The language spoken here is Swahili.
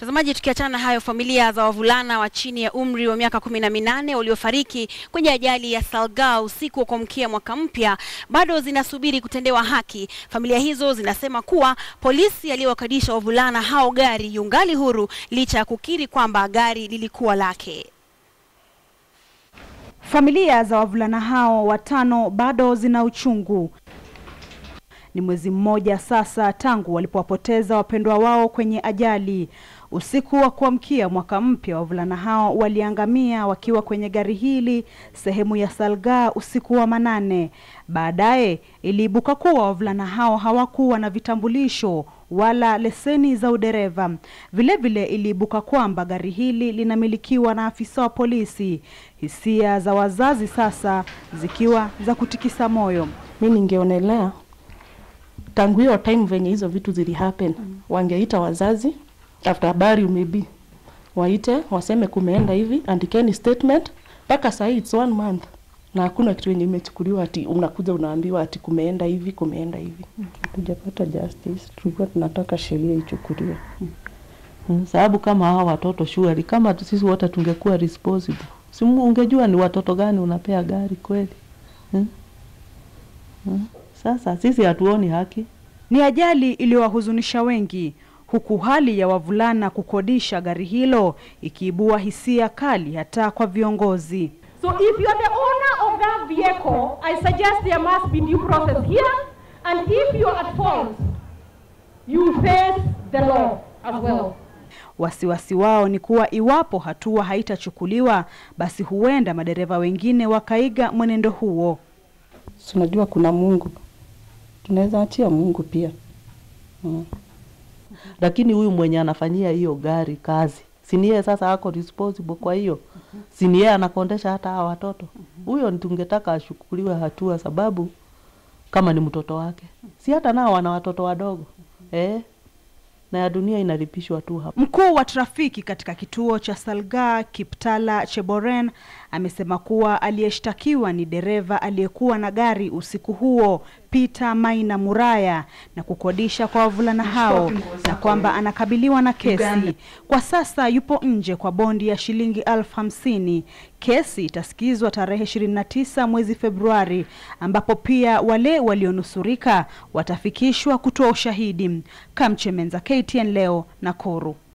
Mtazamaji, tukiachana na hayo, familia za wavulana wa chini ya umri wa miaka kumi na minane waliofariki kwenye ajali ya Salgaa usiku wa kuamkia mwaka mpya bado zinasubiri kutendewa haki. Familia hizo zinasema kuwa polisi aliyowakadisha wavulana hao gari yungali huru licha ya kukiri kwamba gari lilikuwa lake. Familia za wavulana hao watano bado zina uchungu. Ni mwezi mmoja sasa tangu walipowapoteza wapendwa wao kwenye ajali. Usiku wa kuamkia mwaka mpya, wavulana hao waliangamia wakiwa kwenye gari hili sehemu ya Salgaa usiku wa manane. Baadaye iliibuka kuwa wavulana hao hawakuwa na vitambulisho wala leseni za udereva. Vilevile iliibuka kwamba gari hili linamilikiwa na afisa wa polisi. Hisia za wazazi sasa zikiwa za kutikisa moyo. mi ningeonelea tangu hiyo time venye hizo vitu zili happen wangeita wazazi after habari maybe waite waseme kumeenda hivi andikeni statement mpaka sahii it's one month na hakuna kitu yenye imechukuliwa ati unakuja unaambiwa ati kumeenda hivi kumeenda hivi Hatujapata justice, tulikuwa tunataka sheria ichukuliwe. Mm, sababu kama hawa watoto surely, kama tu sisi wote tungekuwa responsible, si mu- ungejua ni watoto gani unapea gari kweli mm? Mm. Sasa sisi hatuoni haki. Ni ajali iliyowahuzunisha wengi, huku hali ya wavulana kukodisha gari hilo ikiibua hisia kali hata kwa viongozi. So if you are the owner of that vehicle, I suggest there must be due process here. And if you are at fault, you face the law as well. Wasiwasi wao ni kuwa iwapo hatua haitachukuliwa, basi huenda madereva wengine wakaiga mwenendo huo. Si unajua kuna Mungu, tunaweza achia Mungu pia mm. Lakini huyu mwenye anafanyia hiyo gari kazi, si ni yeye sasa ako responsible? Kwa hiyo si ni yeye anakondesha hata hawa watoto? Huyo ni tungetaka ashukuliwe hatua, sababu kama ni mtoto wake, si hata nao wana watoto wadogo eh? na ya dunia inalipishwa tu hapa. Mkuu wa trafiki katika kituo cha Salgaa Kiptala Cheboren amesema kuwa aliyeshtakiwa ni dereva aliyekuwa na gari usiku huo Peter Maina Muraya na kukodisha kwa wavulana hao na kwamba anakabiliwa na kesi. Kwa sasa yupo nje kwa bondi ya shilingi elfu hamsini. Kesi itasikizwa tarehe 29 mwezi Februari ambapo pia wale walionusurika watafikishwa kutoa ushahidi. Kamchemenza, KTN leo, Nakuru.